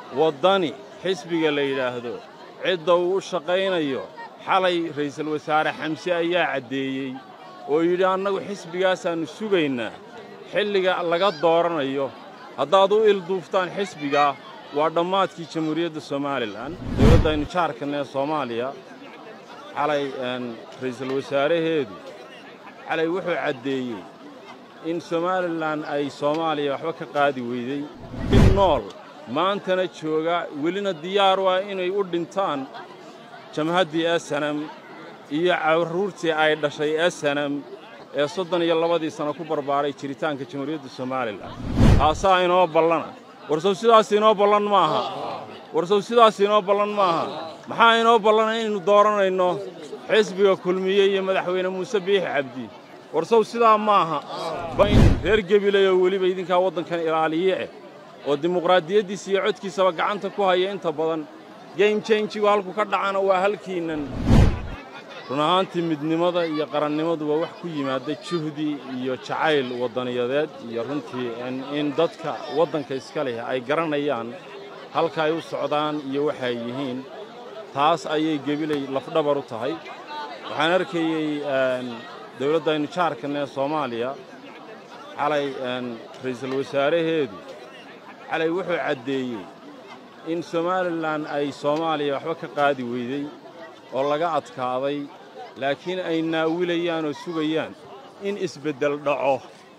waddani xisbiga la yidhaahdo cidda uu u shaqaynayo xalay ra'iisul wasaare xamse ayaa caddeeyey oo yidhi annagu xisbigaasaannu sugaynaa xilliga laga dooranayo haddaad u ilduuftaan xisbigaa waa dhammaadkii jamhuuriyadda somalilan dowladdaynu jaarkan ee soomaaliya xalay ra'iisul wasaaraheedu xalay wuxuu caddeeyey in somalilan ay soomaaliya waxba ka qaadi weydey in nool maantana jooga welina diyaar u ah inay u dhintaan jamhaddii esanam iyo carruurtii ay dhashay esanam ee soddon iyo labadii sanno ku barbaaray jiritaanka jamhuuriyadda somalilan taasaa inoo ballana warsow sidaas inoo ballan maaha warsow sidaas inoo ballan maaha maxaa inoo ballana inaynu dooranayno xisbiga kulmiye iyo madaxweyne muuse biixi cabdi warsow sidaa maaha bayn reer gebiley oo weliba idinkaa waddankan ilaaliye eh oo dimuqraadiyaddiisa iyo codkiisaba gacanta ku haya inta badan game jenjigu halku ka dhacana waa halkiinnan run ahaantii midnimada iyo qarannimadu waa wax ku yimaada juhdi iyo jacayl waddaniyadeed iyo runtii in dadka waddanka iska leh ay garanayaan halka ay u socdaan iyo waxay yihiin taas ayay gebiley lafdhabar u tahay waxaan arkayey dowladdaynu jaarkan ee soomaaliya xalay ra'iisul wasaaraheedu xalay wuxuu caddeeyey in somalilan ay soomaaliya waxba ka qaadi weydey oo laga adkaaday laakiin ay naawilayaan oo sugayaan in isbeddel dhaco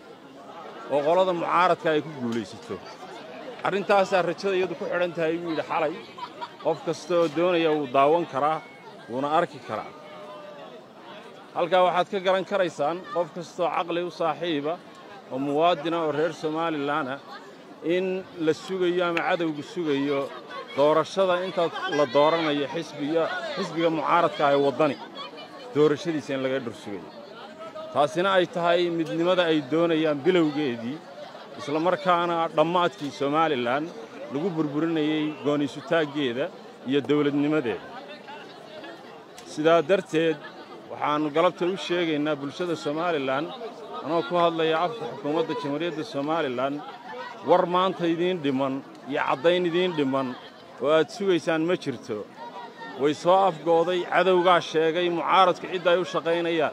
oo qolada mucaaradka ay ku guulaysato arrintaasaa rajada iyadu ku xidhan tahay buu yidhi xalay qof kasta oo doonaya wuu daawan karaa wuuna arki karaa halkaa waxaad ka garan karaysaan qof kastaoo caqli u saaxiiba oo muwaadina oo reer somalilanah in la sugayo ama cadowgu sugayo doorashada intaad la dooranayo xisbiga mucaaradka ah ee waddani doorashadiisa in laga dhor sugayo taasina ay tahay midnimada ay doonayaan bilowgeedii isla markaana dhammaadkii somalilan lagu burburinayey gooniisutaaggeeda iyo dawladnimadeeda sidaa darteed waxaannu galabta u sheegaynaa bulshada somalilan anoo ku hadlaya afka xukuumadda jamhuuriyadda somalilan war maanta idiin dhimman iyo caddayn idiin dhimman oo aad sugaysaan ma jirto way soo afgooday cadowgaa sheegay mucaaradku cidda ay u shaqaynayaan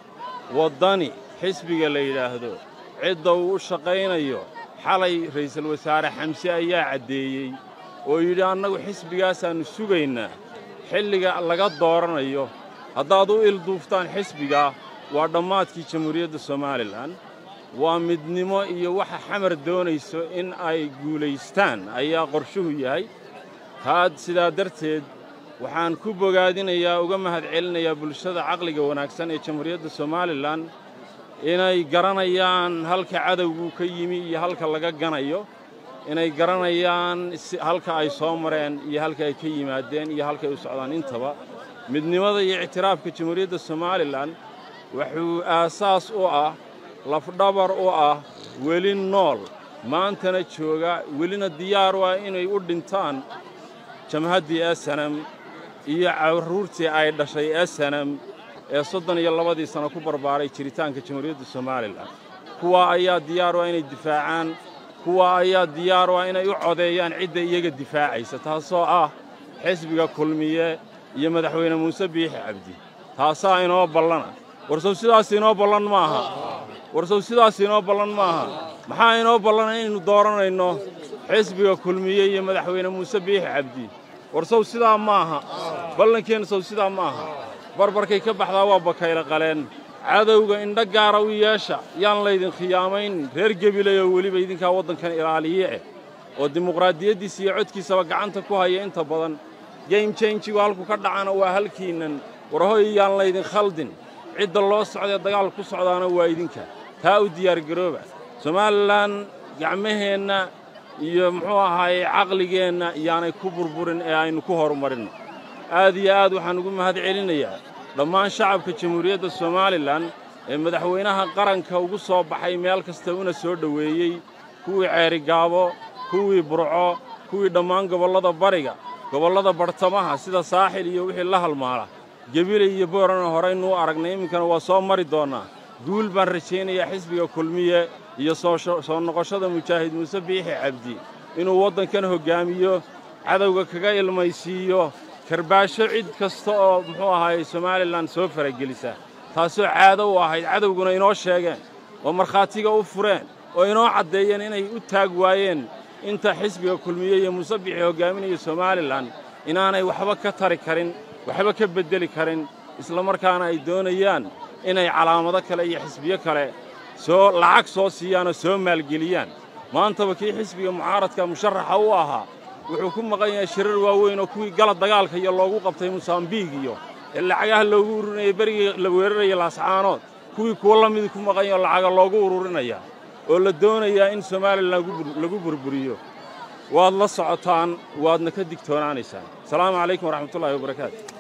waddani xisbiga la yidhaahdo cidda uu u shaqaynayo xalay ra'iisul wasaare xamse ayaa caddeeyey oo yidhi annagu xisbigaasaannu sugaynaa xilliga laga dooranayo haddaad u ilduuftaan xisbigaa waa dhammaadkii jamhuuriyadda somalilan waa midnimo iyo waxa xamar doonayso in ay guulaystaan ayaa qorshuhu yahay taad sidaa darteed waxaan ku bogaadinayaa uga mahadcelinayaa bulshada caqliga wanaagsan ee jamhuuriyadda somalilan inay garanayaan halka cadowgu ka yimi iyo halka laga ganayo inay garanayaan halka ay soo mareen iyo halka ay ka yimaadeen iyo halka ay u socdaan intaba midnimada iyo ictiraafka jamhuuriyadda somalilan wuxuu aasaas u ah lafdhabar u ah weli nool maantana jooga welina diyaar u ah inay u dhintaan jamhaddii esanam iyo carruurtii ay dhashay esanam ee soddon iyo labadii sanno ku barbaaray jiritaanka jamhuuriyadda somalilan kuwaa ayaa diyaar u ah inay difaacaan kuwaa ayaa diyaar u ah inay u codeeyaan cidda iyaga difaacaysa taasoo ah xisbiga kulmiye iyo madaxweyne muuse biixi cabdi taasaa inoo ballana warsow sidaas inoo ballan maaha warsow sidaas inoo ballan maaha maxaa inoo ballana inaynu dooranayno xisbiga kulmiye iyo madaxweyne muuse biixi cabdi warsow sidaa maaha ballankeenna sow sidaa maaha barbarkay ka baxdaa waa bakayla qaleen cadowga indho gaara u yeesha yaan laydin khiyaamayn reer gebiley oo weliba idinkaa waddankan ilaaliye eh oo dimuqraadiyaddiisa iyo codkiisaba gacanta ku haya inta badan game jenjigu halku ka dhacana waa halkiinnan warhoy yaan laydin khaldin cidda loo socdaee dagaal ku socdaana waa idinka taa u diyaargarooba somalilan gacmaheenna iyo muxuu ahaaye caqligeenna yaanay ku burburin ee aynu ku horumarinno aad iyo aad waxaan ugu mahad celinayaa dhammaan shacabka jamhuuriyadda somalilan ee madaxweynaha qaranka ugu soo baxay meel kasta una soo dhoweeyey kuwii ceerigaabo kuwii burco kuwii dhammaan gobollada bariga gobollada bartamaha sida saaxil iyo wixii la halmaala gebiley iyo boorana horaynuu aragnay iminkana waa soo mari doonnaa guul baan rajaynayaa xisbiga kulmiye iyo soo noqoshada mujaahid muuse biixi cabdi inuu waddankan hoggaamiyo cadowga kaga ilmaysiiyo karbaasho cid kasta oo muxuu ahaayey somalilan soo faragelisa taasoo caado u ahayd cadowguna inoo sheegeen oo markhaatiga u fureen oo inoo caddeeyeen inay u taag waayeen inta xisbiga kulmiye iyo musabixii hoggaaminaya somalilan inaanay waxba ka tari karin waxba ka beddeli karin isla markaana ay doonayaan inay calaamado kale iyo xisbiyo kale soo lacag soo siiyaanoo soo maalgeliyaan maantaba kii xisbiga mucaaradka musharaxa u ahaa wuxuu ku maqan yahay shirar waaweyn oo kuwii gala dagaalka iyo loogu qabtay mosambiig iyo ee lacagaha loogu ururinayay berigii la weeraraya laascaanood kuwii kuwo la midii ku maqan yaho lacaga loogu ururinaya oo la doonayaa in somalilan lagu burburiyo waad la socotaan waadna ka digtoonaanaysaan asalaamu calaykum waraxmatullahi wabarakaatu